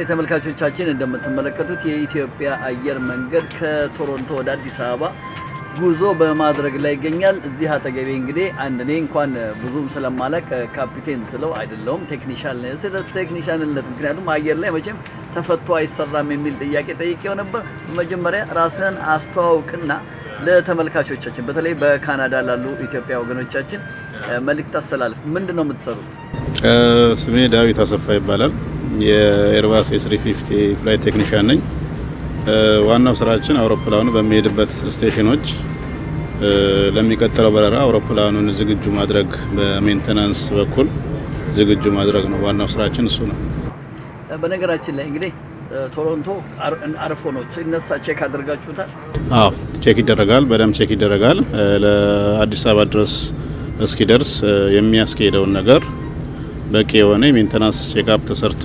እንግዲህ ተመልካቾቻችን እንደምትመለከቱት የኢትዮጵያ አየር መንገድ ከቶሮንቶ ወደ አዲስ አበባ ጉዞ በማድረግ ላይ ይገኛል። እዚህ አጠገቤ እንግዲህ አንድ እኔ እንኳን ብዙም ስለማላቅ ካፒቴን ስለው አይደለውም ቴክኒሻን ነኝ። ስለ ቴክኒሻንነት ምክንያቱም አየር ላይ መቼም ተፈቶ አይሰራም የሚል ጥያቄ ጠይቄው ነበር። በመጀመሪያ ራስህን አስተዋውቅና ለተመልካቾቻችን በተለይ በካናዳ ላሉ ኢትዮጵያ ወገኖቻችን መልእክት አስተላልፍ። ምንድን ነው የምትሰሩት? ስሜ ዳዊት አሰፋ ይባላል። የኤርባስ ኤስ350 ፍላይት ቴክኒሽያን ነኝ። ዋናው ስራችን አውሮፕላኑ በሚሄድበት ስቴሽኖች ለሚቀጥለው በረራ አውሮፕላኑን ዝግጁ ማድረግ፣ በሜንቴናንስ በኩል ዝግጁ ማድረግ ነው። ዋናው ስራችን እሱ ነው። በነገራችን ላይ እንግዲህ ቶሮንቶ አርፎ ነው ሲነሳ ቼክ አድርጋችሁታል? አዎ ቼክ ይደረጋል፣ በደንብ ቼክ ይደረጋል። ለአዲስ አበባ ድረስ እስኪደርስ የሚያስኬደውን ነገር በቂ የሆነ የሜንቴናንስ ቼክአፕ ተሰርቶ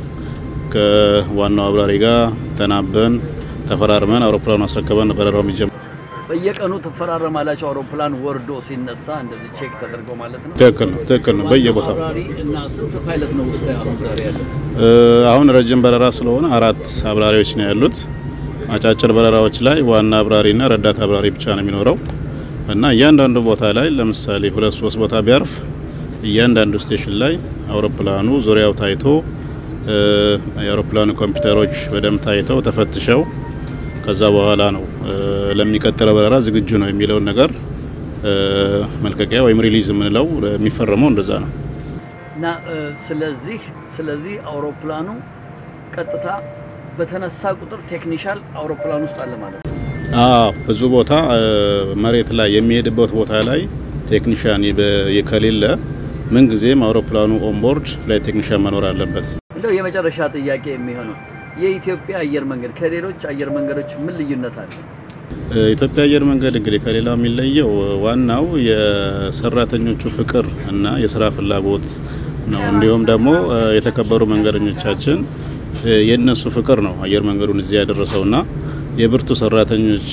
ከዋናው አብራሪ ጋር ተናበን ተፈራርመን አውሮፕላኑ አስረከበን በረራው የሚጀምር። በየቀኑ ትፈራረማላችሁ? አውሮፕላን ወርዶ ሲነሳ እንደዚህ ቼክ ተደርጎ ማለት ነው? ትክክል ነው፣ ትክክል ነው። በየቦታው አብራሪ እና ስንት ፓይለት ነው ውስጥ አሁን ዛሬ ያለው? አሁን ረጅም በረራ ስለሆነ አራት አብራሪዎች ነው ያሉት። አጫጭር በረራዎች ላይ ዋና አብራሪና ረዳት አብራሪ ብቻ ነው የሚኖረው እና እያንዳንዱ ቦታ ላይ ለምሳሌ ሁለት ሶስት ቦታ ቢያርፍ እያንዳንዱ ስቴሽን ላይ አውሮፕላኑ ዙሪያው ታይቶ የአውሮፕላኑ ኮምፒውተሮች በደንብ ታይተው ተፈትሸው ከዛ በኋላ ነው ለሚቀጥለው በረራ ዝግጁ ነው የሚለውን ነገር መልቀቂያ ወይም ሪሊዝ የምንለው የሚፈረመው እንደዛ ነው። እና ስለዚህ ስለዚህ አውሮፕላኑ ቀጥታ በተነሳ ቁጥር ቴክኒሻል አውሮፕላን ውስጥ አለ ማለት ነው። አዎ ብዙ ቦታ መሬት ላይ የሚሄድበት ቦታ ላይ ቴክኒሻን ከሌለ ምንጊዜም አውሮፕላኑ ኦንቦርድ ፍላይት ቴክኒሻን መኖር አለበት። እንደው የመጨረሻ ጥያቄ የሚሆነው የኢትዮጵያ አየር መንገድ ከሌሎች አየር መንገዶች ምን ልዩነት አለ? ኢትዮጵያ አየር መንገድ እንግዲህ ከሌላው የሚለየው ዋናው የሰራተኞቹ ፍቅር እና የስራ ፍላጎት ነው። እንዲሁም ደግሞ የተከበሩ መንገደኞቻችን የነሱ ፍቅር ነው አየር መንገዱን እዚህ ያደረሰውና የብርቱ ሰራተኞች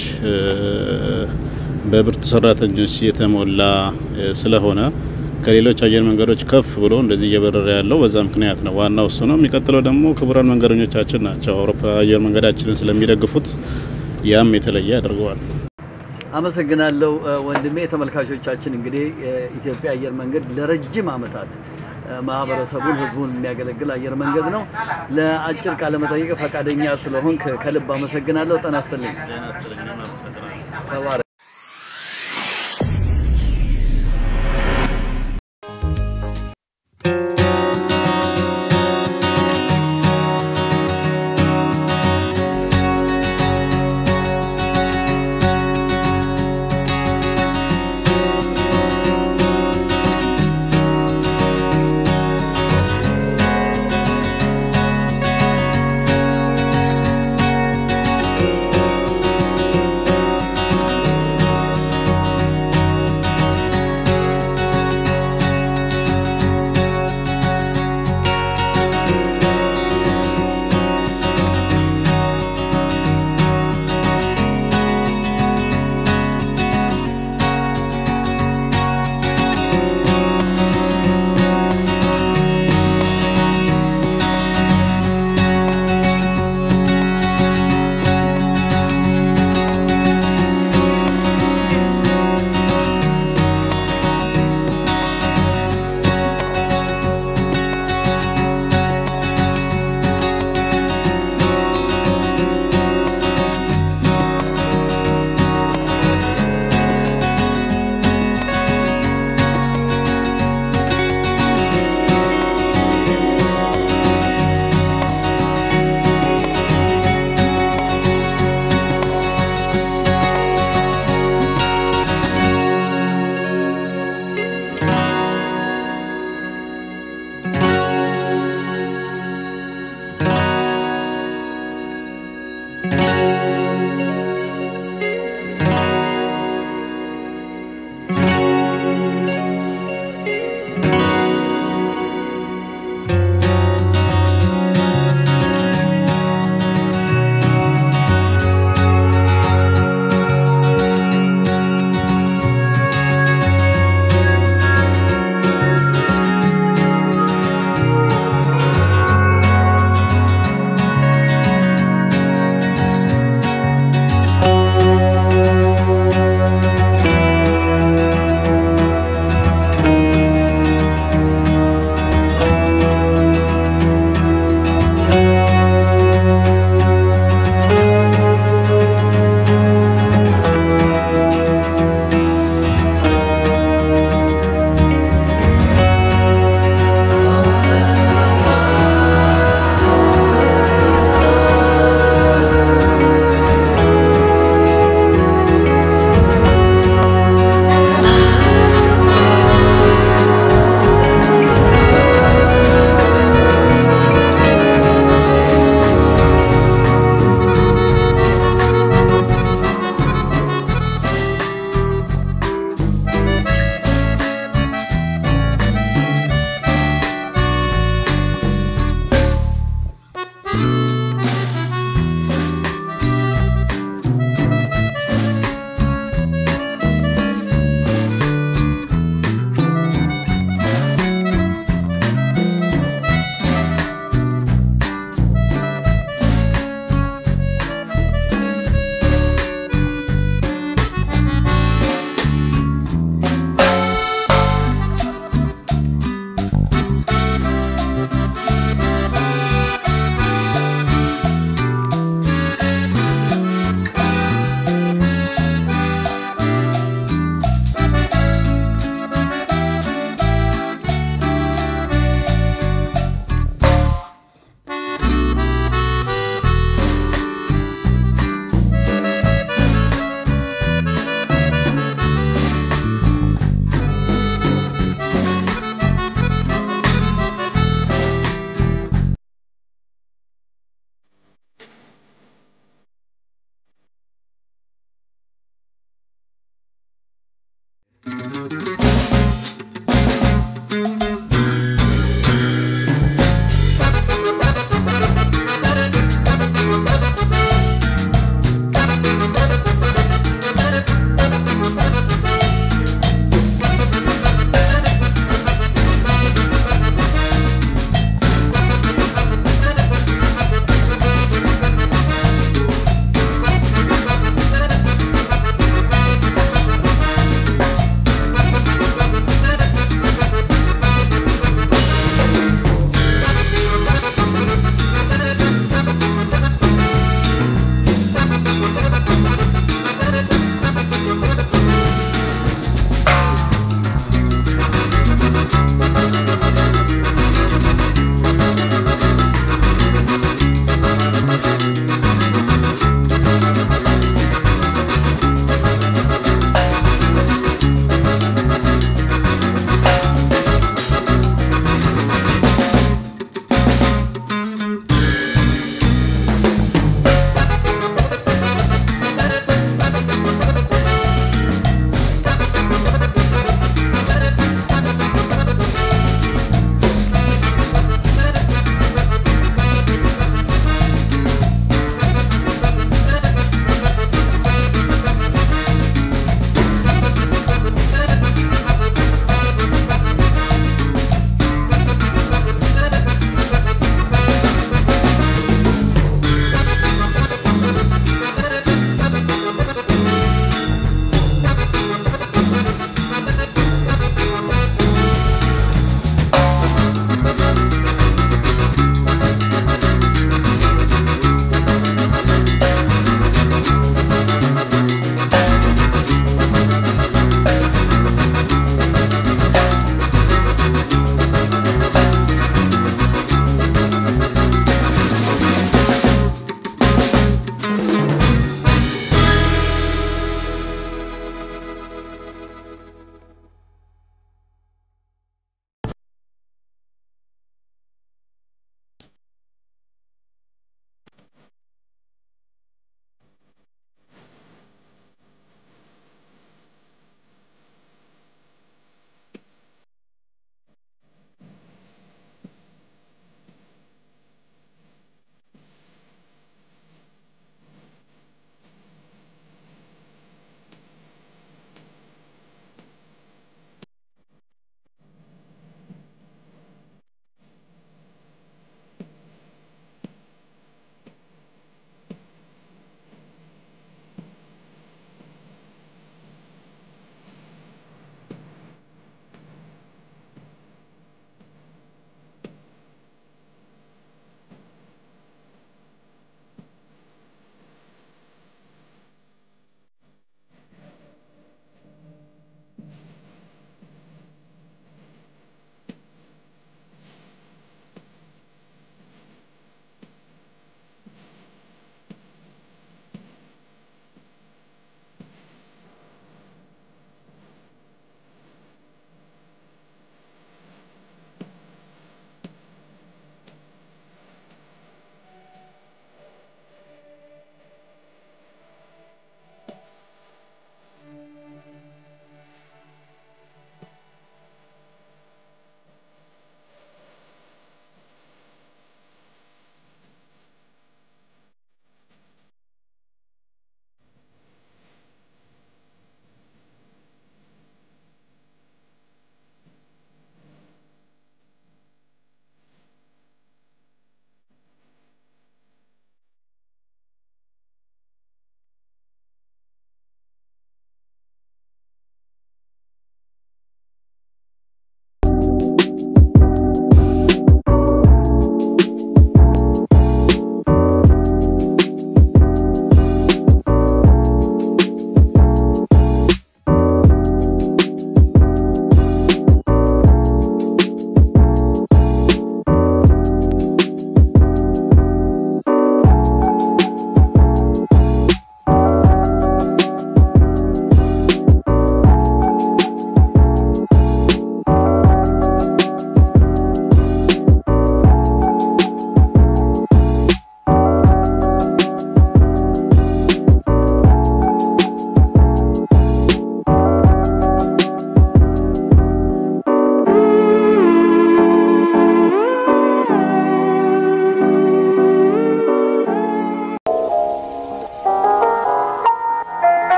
በብርቱ ሰራተኞች የተሞላ ስለሆነ ከሌሎች አየር መንገዶች ከፍ ብሎ እንደዚህ እየበረረ ያለው በዛ ምክንያት ነው። ዋናው እሱ ነው። የሚቀጥለው ደግሞ ክቡራን መንገደኞቻችን ናቸው። አውሮፓ አየር መንገዳችንን ስለሚደግፉት ያም የተለየ ያደርገዋል። አመሰግናለሁ ወንድሜ። ተመልካቾቻችን እንግዲህ የኢትዮጵያ አየር መንገድ ለረጅም ዓመታት ማህበረሰቡን፣ ህዝቡን የሚያገለግል አየር መንገድ ነው። ለአጭር ቃለ መጠይቅ ፈቃደኛ ስለሆንክ ከልብ አመሰግናለሁ። ጤና ይስጥልኝ። ተባረክ።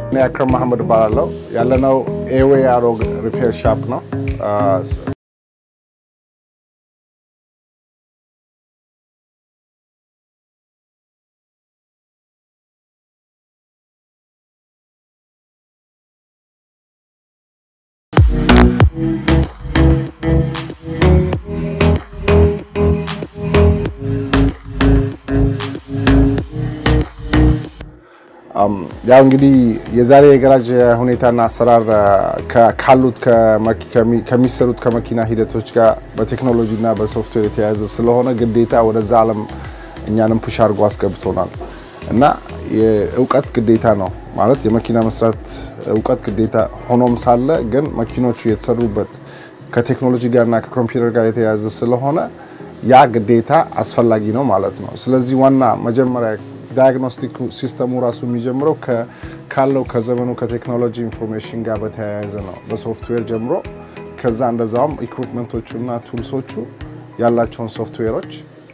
እኔ አክረም መሐመድ እባላለሁ። ያለነው ኤዌ አሮግ ሪፔር ሻፕ ነው። ያው እንግዲህ የዛሬ የገራጅ ሁኔታና አሰራር ካሉት ከሚሰሩት ከመኪና ሂደቶች ጋር በቴክኖሎጂና በሶፍትዌር የተያያዘ ስለሆነ ግዴታ ወደዛ ዓለም እኛንም ፑሽ አድርጎ አስገብቶናል እና የእውቀት ግዴታ ነው ማለት የመኪና መስራት እውቀት ግዴታ ሆኖም ሳለ ግን መኪኖቹ የተሰሩበት ከቴክኖሎጂ ጋርና ከኮምፒውተር ጋር የተያያዘ ስለሆነ ያ ግዴታ አስፈላጊ ነው ማለት ነው። ስለዚህ ዋና መጀመሪያ ዳያግኖስቲክ ሲስተሙ ራሱ የሚጀምረው ካለው ከዘመኑ ከቴክኖሎጂ ኢንፎርሜሽን ጋር በተያያዘ ነው፣ በሶፍትዌር ጀምሮ ከዛ እንደዛውም ኢኩፕመንቶቹና ቱልሶቹ ያላቸውን ሶፍትዌሮች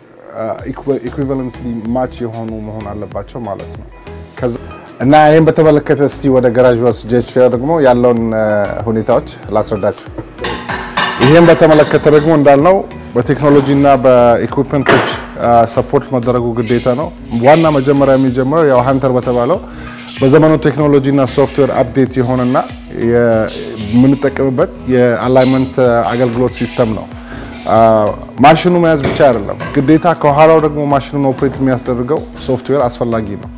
ኢኩቪቫለንትሊ ማች የሆኑ መሆን አለባቸው ማለት ነው። እና ይህን በተመለከተ እስቲ ወደ ገራዥ ወስጃችሁ ደግሞ ያለውን ሁኔታዎች ላስረዳችሁ። ይህን በተመለከተ ደግሞ እንዳልነው በቴክኖሎጂ እና በኢኩፕመንቶች ሰፖርት መደረጉ ግዴታ ነው። ዋና መጀመሪያ የሚጀምረው ያው ሀንተር በተባለው በዘመኑ ቴክኖሎጂ እና ሶፍትዌር አፕዴት የሆነና የምንጠቀምበት የአላይመንት አገልግሎት ሲስተም ነው። ማሽኑ መያዝ ብቻ አይደለም፣ ግዴታ ከኋላው ደግሞ ማሽኑን ኦፕሬት የሚያስደርገው ሶፍትዌር አስፈላጊ ነው።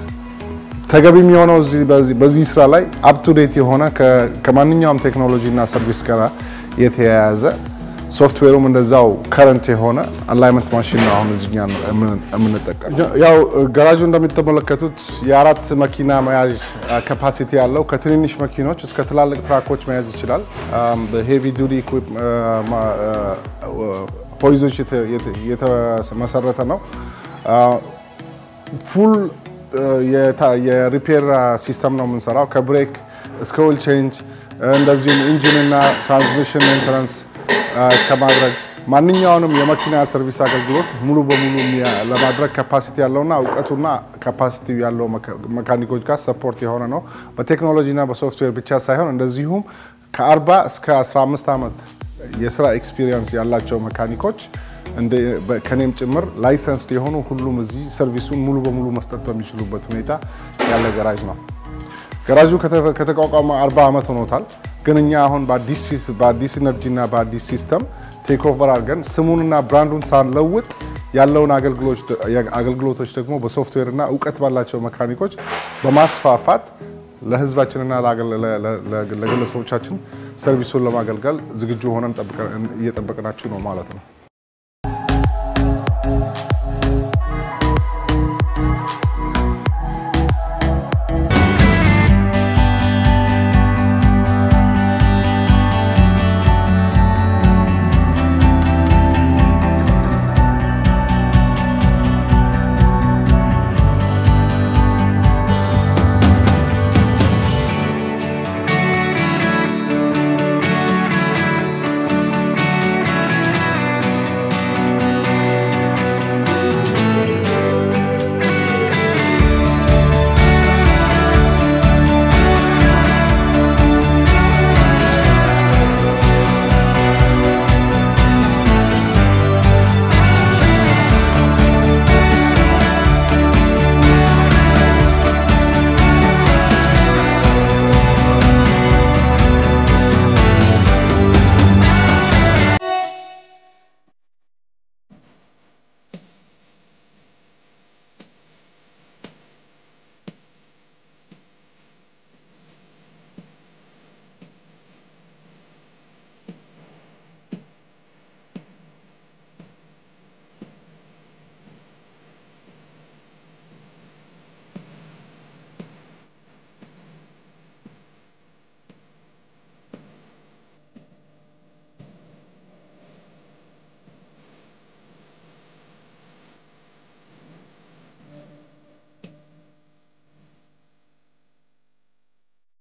ተገቢ የሚሆነው በዚህ ስራ ላይ አፕ ቱ ዴት የሆነ ከማንኛውም ቴክኖሎጂ እና ሰርቪስ ጋር የተያያዘ ሶፍትዌሩም እንደዛው ከረንት የሆነ አላይመንት ማሽን ነው። አሁን እዚኛ የምንጠቀም ያው ገራዡ እንደሚተመለከቱት የአራት መኪና መያዥ ካፓሲቲ ያለው ከትንንሽ መኪኖች እስከ ትላልቅ ትራኮች መያዝ ይችላል። በሄቪ ዱቲ ሆይዞች የተመሰረተ ነው። ፉል የሪፔር ሲስተም ነው የምንሰራው ከብሬክ እስከ ኦይል ቼንጅ እንደዚሁም ኢንጂን እና ትራንስሚሽን ሜንተናንስ እስከ ማድረግ ማንኛውንም የመኪና ሰርቪስ አገልግሎት ሙሉ በሙሉ ለማድረግ ካፓሲቲ ያለውና እውቀቱና ካፓሲቲ ያለው መካኒኮች ጋር ሰፖርት የሆነ ነው። በቴክኖሎጂና በሶፍትዌር ብቻ ሳይሆን እንደዚሁም ከ40 እስከ 15 ዓመት የስራ ኤክስፒሪየንስ ያላቸው መካኒኮች ከኔም ጭምር ላይሰንስድ የሆኑ ሁሉም እዚህ ሰርቪሱን ሙሉ በሙሉ መስጠት በሚችሉበት ሁኔታ ያለ ገራዥ ነው። ገራዡ ከተቋቋመ 40 ዓመት ሆኖታል። ግን እኛ አሁን በአዲስ ኢነርጂ እና በአዲስ ሲስተም ቴክ ኦቨር አድርገን ስሙንና ብራንዱን ሳንለውጥ ያለውን አገልግሎቶች ደግሞ በሶፍትዌር እና እውቀት ባላቸው መካኒኮች በማስፋፋት ለሕዝባችንና ለግለሰቦቻችን ሰርቪሱን ለማገልገል ዝግጁ ሆነን እየጠበቅናችሁ ነው ማለት ነው።